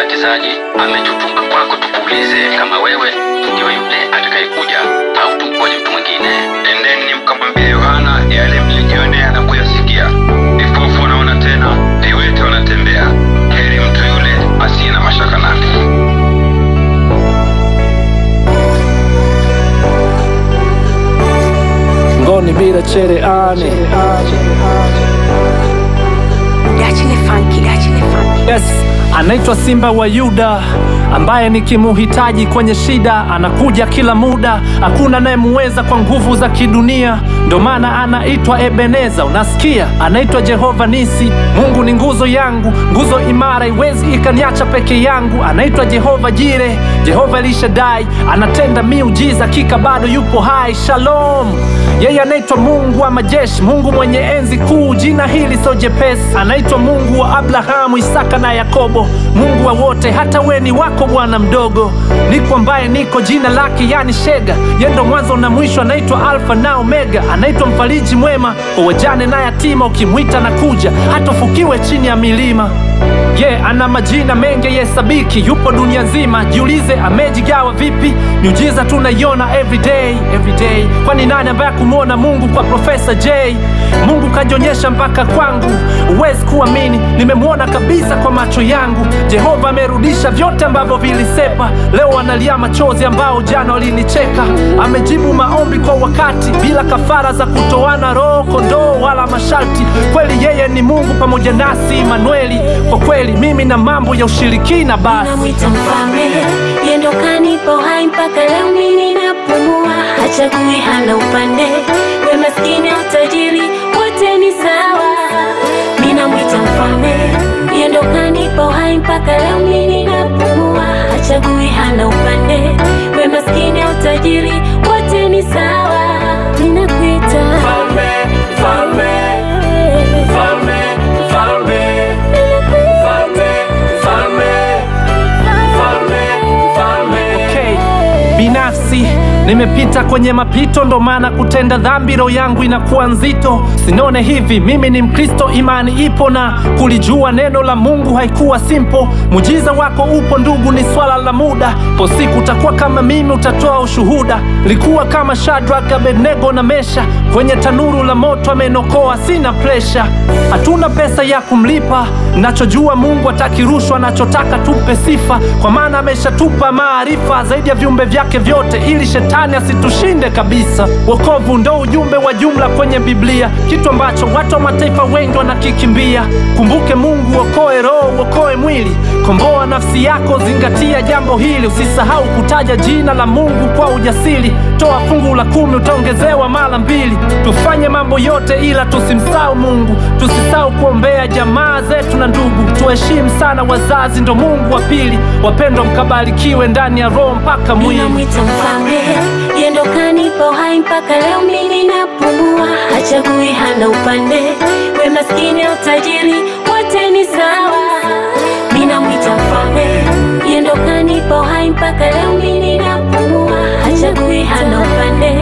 mbatizaji ametutunga kwako tukuulize kama wewe ndiwe yule atakayekuja au tumgoje mtu mwingine endeni mkamwambia yohana yale mlijionea na kuyasikia vipofu wanaona tena viwete wanatembea heri mtu yule asiye na mashaka nami ngoni bila chereani Gachile funky, gachile funky. yes anaitwa simba wa yuda ambaye nikimuhitaji kwenye shida anakuja kila muda hakuna anayemuweza kwa nguvu za kidunia ndo maana anaitwa ebeneza unasikia anaitwa jehova nisi mungu ni nguzo yangu nguzo imara iwezi ikaniacha peke yangu anaitwa jehova jire jehova elishadai anatenda miujiza kika bado yupo hai shalom yeye anaitwa mungu wa majeshi mungu mwenye enzi kuu jina hili so jepesi anaitwa mungu wa abrahamu isaka na yakobo mungu wa wote hata we ni wako bwana mdogo niko ambaye niko jina lake yani shega yendo mwanzo na mwisho anaitwa alfa na omega anaitwa mfariji mwema kwa wajane na yatima ukimwita na kuja hatofukiwe chini ya milima ye yeah, ana majina mengi yesabiki yupo dunia nzima jiulize amejigawa vipi miujiza tunaiona everyday everyday kwani nani ambaye kumwona mungu kwa profesa j mungu kajionyesha mpaka kwangu huwezi kuamini nimemwona kabisa kwa macho yangu jehova amerudisha vyote ambavyo vilisepa leo analia machozi ambao jana walinicheka amejibu maombi kwa wakati bila kafara za kutoana roho kondoo wala masharti kweli yeye ni mungu pamoja nasi manueli kwa kweli mimi na mambo ya ushirikina basi namwita mfalme yendo kanipa uhai mpaka leo mimi napumua hachagui hana upande we maskini au tajiri wote ni sawa mi namwita mfalme yendo kanipa uhai mpaka leo mimi napumua hachagui hana upande we maskini au tajiri wote ni sawa ninakuita Mfalme, mfalme, mfalme, mfalme, mfalme, mfalme, mfalme, mfalme. Okay. binafsi nimepita kwenye mapito ndo maana kutenda dhambi roho yangu inakuwa nzito sinone hivi mimi ni mkristo imani ipo na kulijua neno la mungu haikuwa simple mujiza wako upo ndugu ni swala la muda po siku utakuwa kama mimi utatoa ushuhuda likuwa kama shadrak abednego na mesha kwenye tanuru la moto amenokoa sina presha hatuna pesa ya kumlipa nachojua mungu atakirushwa anachotaka tupe sifa kwa maana ameshatupa maarifa zaidi ya viumbe vyake vyote ili shetani asitushinde kabisa wokovu ndo ujumbe wa jumla kwenye biblia kitu ambacho watu wa mataifa wengi wanakikimbia kumbuke mungu okoe roho uokoe mwili komboa nafsi yako zingatia jambo hili usisahau kutaja jina la mungu kwa ujasiri toa fungu la kumi utaongezewa mara mbili tufanye mambo yote ila tusimsahau mungu tusisahau kuombea jamaa zetu na ndugu tuheshimu sana wazazi ndo mungu wa pili wapendwa mkabarikiwe ndani ya roho mpaka mwili ninamwita mfalme yendo kanipa uhai mpaka leo mimi napumua hachagui hana upande we maskini au tajiri wote ni sawa ninamwita mfalme yendo kanipa uhai mpaka leo mimi napumua hachagui hana upande